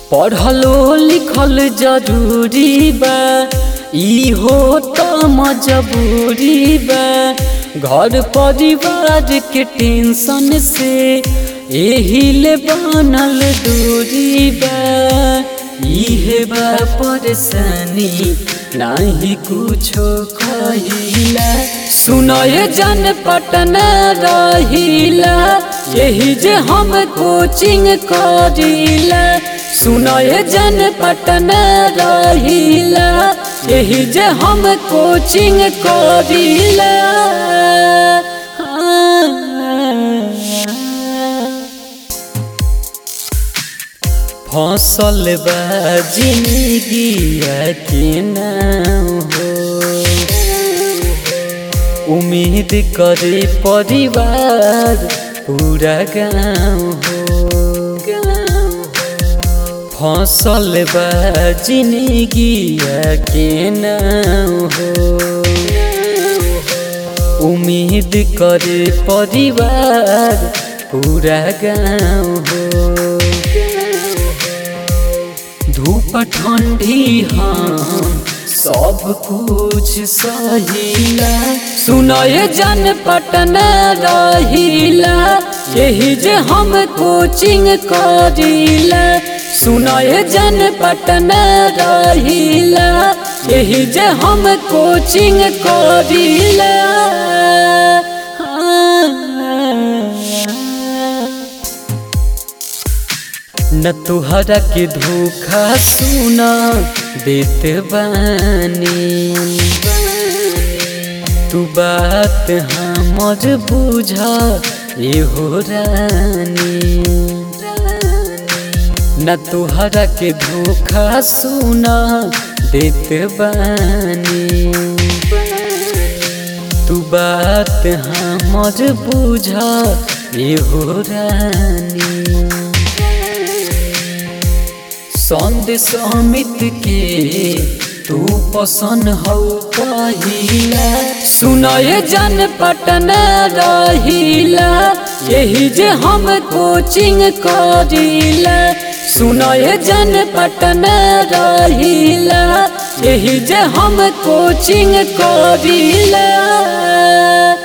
पढ़लो लिखल जरूरी बा ई हो त मजबूरी बा घर परिवार के टेंशन से एही ले बनल दूरी बा इहे बा परेशानी नाही कुछो कहिला सुनय जन पटना रहिला यही जे हम कोचिंग करिला सुनय जन पटना रहिला यही जे हम कोचिंग करिला फसल बा जिंदगी के नाम हो उम्मीद करे परिवार पूरा गाँव हो फसल बा जिंदगी के नाम हो उम्मीद करे परिवार पूरा गाँव हो धूप ठंडी हम सब कुछ सहिला सुनय जन पटना रहिला यही जे हम कोचिंग करिला सुनय जन पटना रहिला यही जे हम कोचिंग करिला न तुहरा के धोखा सुना देते बानी तू बात हमर बुझा ये हो रानी न तुहरा के धोखा सुना देते बानी तू बात हमर बुझा ये हो रानी संदेश अमित के तू पसंद हो पहिला सुनय जन पटना रहिला यही जे हम कोचिंग करिला सुनय जन पटना रहिला यही जे हम कोचिंग करिला